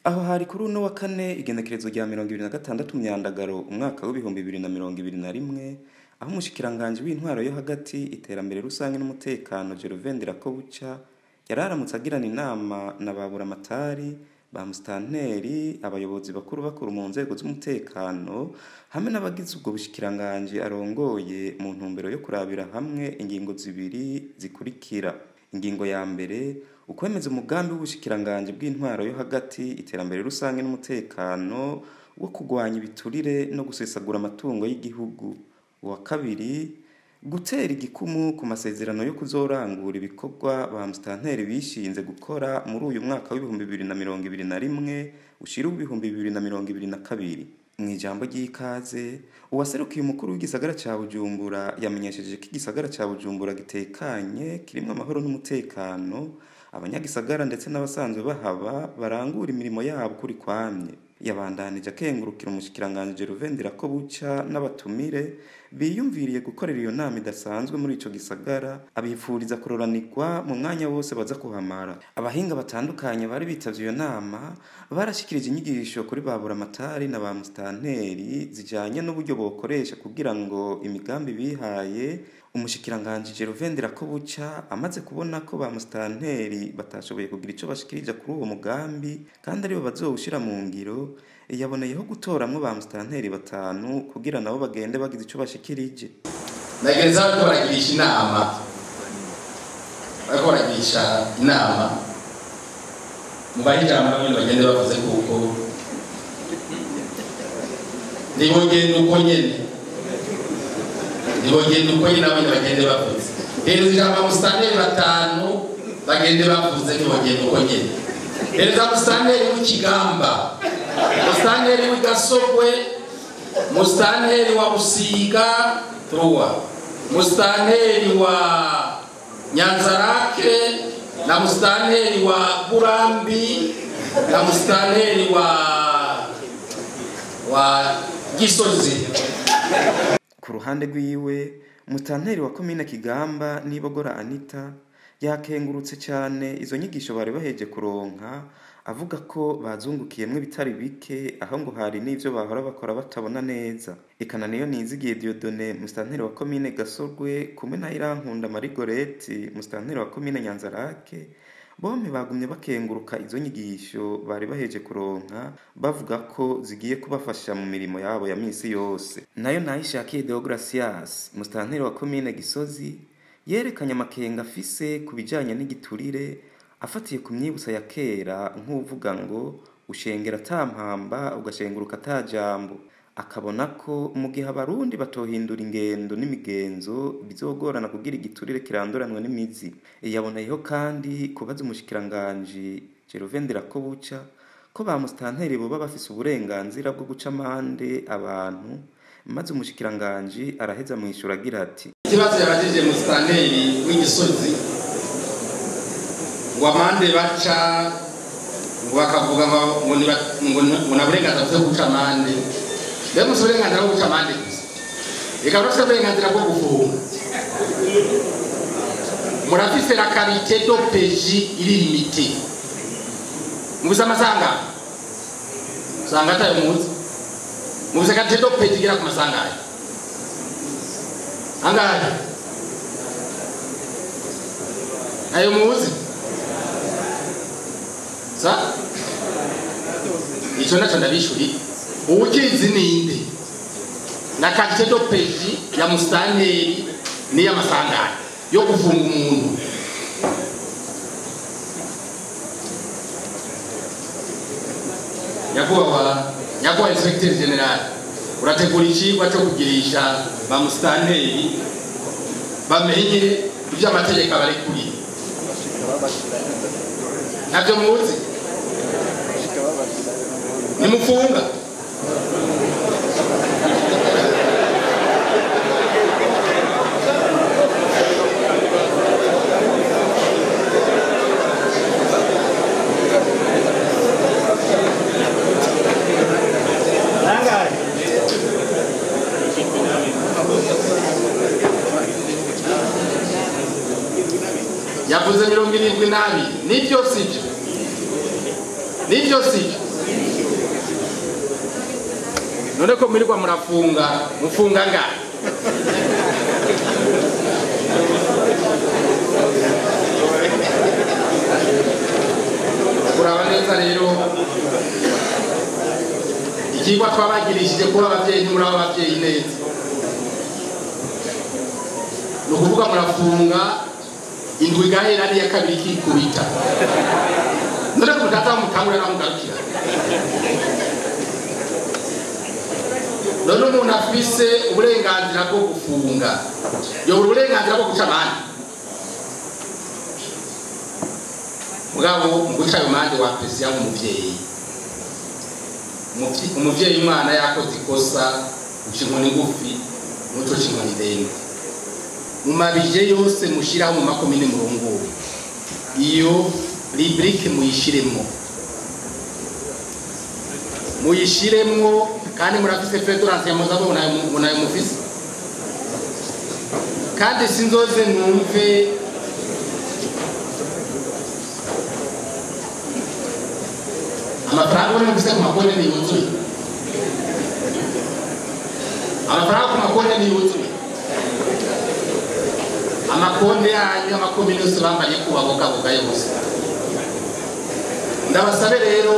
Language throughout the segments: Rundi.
aho hari kuri uno wa kane igenekerezo rya mirongo ibiri na gatandatu myandagaro umwaka w'ibihumbi bibiri na mirongo ibiri na rimwe aho umushikiranganji w'intwaro yo hagati iterambere rusange n'umutekano Gervain Ndirakobuca yari aramutse agirana inama na ba buramatari ba musitanteri abayobozi bakuru bakuru mu nzego z'umutekano hamwe n'abagize ubwo bushikiranganji arongoye mu ntumbero yo kurabira hamwe ingingo zibiri zikurikira ingingo ya mbere ukwemeza umugambi w'ubushikiranganji bw'intwaro yo hagati iterambere rusange n'umutekano wo kurwanya ibiturire no gusesagura amatungo y'igihugu uwa kabiri gutera igikumu ku masezerano yo kuzorangura ibikorwa ba musitanteri bishinze gukora muri uyu mwaka w'ibihumbi bibiri na mirongo ibiri na rimwe ushira ibihumbi bibiri na mirongo ibiri na kabiri mu ijambo ry'ikaze uwaserukiye umukuru w'igisagara ca bujumbura yamenyesheje ko igisagara ca bujumbura gitekanye kirimwo amahoro n'umutekano abanyagisagara ndetse n'abasanzwe bahaba barangura imirimo yabo kuri kwamye yabandanije akengurukira umushikiranganji Gervain Ndirakobuca n'abatumire biyumviriye gukorera iyo nama idasanzwe muri ico gisagara abifuriza kuroranirwa mu mwanya wose baza kuhamara abahinga batandukanye bari bitavye iyo nama barashikirije inyigisho kuri ba buramatari na ba musitanteri zijanye n'uburyo bokoresha kugira ngo imigambi bihaye umushikiranganji Gervain Ndirakobuca amaze kubona ko ba musitanteri batashoboye kugira ico bashikirije kuri uwo mugambi kandi aribo bazowushira mu ngiro yaboneyeho gutoramwo ba musitanteri batanu kugira nabo bagende bagize ico bashikirije nagenza bariko baragirisha inama bariko baragirisha inama mubahe ijambo bamwe bagende bavuze kuko ntibogenda uko nyene ntibogenda uko nyene abandi bagende bavuze hereza ijambo amusitanteri batanu bagende bavuze ntibogenda uko nyene hereza amusitanteri w'ikigamba musitanteri w'igasogwe musitanteri wa busiga truwa musitanteri wa nyanzarake na musitanteri wa burambi na musitanteri wa wa gisozi ku ruhande rwiwe musitanteri wa komine kigamba nibogora anita yakengurutse cyane izo nyigisho bari baheje kuronka avuga ko bazungukiyemwo ibitari bike aho ngo hari n'ivyo bahora bakora batabona neza ikana niyo nizigiye Diodone musitanteri wa komine Gasorgwe kumwe na Irankunda Marigoreti musitanteri wa komine Nyanzarake bompi bagumye bakenguruka izo nyigisho bari baheje kuronka bavuga ko zigiye kubafasha mu mirimo yabo ya misi yose nayo nayishakiye Deogracias musitanteri wa komine Gisozi yerekanye amakenga afise ku bijanye n'igiturire afatiye ku myibutsa ya kera nk'uvuga ngo ushengera atampamba ugashenguruka atajambo akabona ko mu gihe abarundi batohindura ingendo n'imigenzo bizogorana kugira igiturire kiranduranwa n'imizi yaboneyeho kandi kubaza umushikiranganji Gervain Ndirakobuca ko ba musitanteri boba bafise uburenganzira bwo guca amande abantu maze umushikiranganji araheza mwishura agira ati ikibazo yabajije musitanteri w'igisozi ngo amande baca ngo bakavuga ngo ngo na burenganzira bwo guca amande mbega musi uburenganzira bwo guca amande gusa reka urafite uburenganzira bwo gufunga murafise la karite do peji iri limite mubuze amasangano usanga atayo muzi mubuze karite do peji igera ku masangano angahe ayo muzi sa ico naco ndabishuri uwukizi ninde na karite do peji ya musitanteri n'iy'amasangano yo gufunga umuntu nyakubahwa nyakubahwa inspecteur general urategura icigwa co kugirisha ba musitanteri bamenye ibyo amategeko abarekuriye ntabyo muzi nimufunga yavuze mirongo irindwi n'abiri nibyo sibyo nibyo sibyo none ko mwirirwa murafunga mufunga ngahe kuraba neza rero ikigwa twabagirishije kuba ababyeyi ntimuri ababyeyi neza ni ukuvuga murafunga indwi igahera n'iya kabiri ikikubita none ko mutaza mutangurira naho mugarukira none umuntu afise uburenganzira bwo gufunga yobura uburenganzira bwo guca amande mugabo mu guca ayo mande wapesiya nk'umubyeyi Umuvyi- umuvyeyi umwana yakoze ikosa uca inkoni ngufi muco ca inkoni ndende mu mabije yose mushiraho mu makomine murongore iyo rubrike muyishiremwo muyishiremwo kandi murafise fedorance ya muzabo munayo mufise kandi sinzoze numve amafaranga uri mufise ku makonti ntiyuzuye amafaranga ku makonti ntiyuzuye amakonti yanyu amakomine yose bambaye kubabogaboga yose ndabasabe rero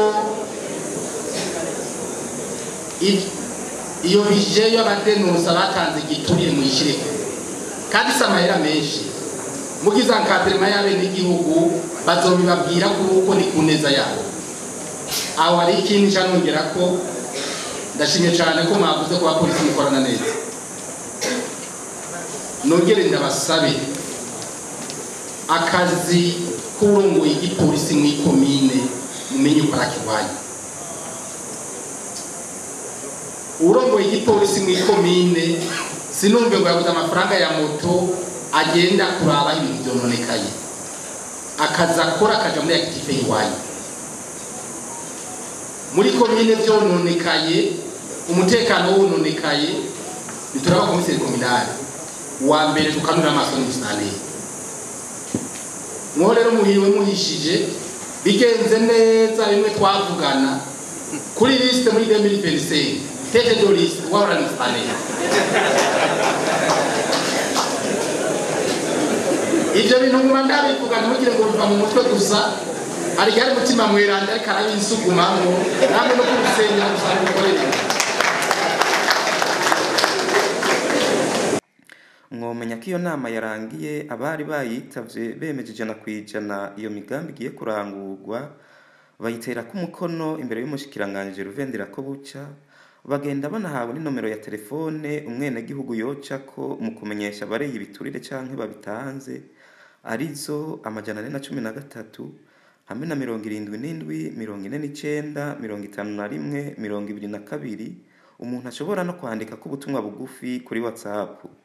i- iyo bije y'abadenusa batanze igiturire muyishireko kandi si amahera menshi mugize ankadrema y'abenegihugu bazobibabwira kuko ni ku neza yabo aho hari ikindi nca nongera ko ndashimye cyane ko mwavuze ko abapolisi mukorana neza nongere ndabasabe akazi k'urongoye igipolisi mu ikomine mumenye uko arakiwanya urongoye igipolisi mu ikomine sinumve ngo yabuze amafaranga ya moto agenda kuraba aho ibintu byononekaye akazi akora akaja muri active yiwanyu muri komine byononekaye umutekano wononekaye bituraba komiseri kominali wa mbere tukanura amaso n'umusanire mwo rero muhiwe muhishije bigenze neza bimwe twavugana kuri lisite muri 2025 tete do lisite wahora n'umusanire ibyo bintu nguma ndabivuga ntimugire ngo biva mu mutwe gusa hari igihe ari umutima mweranda ariko arabisugumamo namwe no kurusengera gusanga ukorere mwomenya ko iyo nama yarangiye abari bayitavye bemeje ijana ku ijana iyo migambi igiye kurangurwa bayitera ko umukono imbere y'umushikiranganji ruvendera ko buca bagenda banahawe n'inomero ya telefone umwenegihugu yocako mu kumenyesha abareye ibiturire canke babitanze arizo amajana ane na cumi na gatatu hamwe na mirongo irindwi n'indwi mirongo ine n'icenda mirongo itanu na rimwe mirongo ibiri na kabiri umuntu ashobora no kwandika ko ubutumwa bugufi kuri whatsapp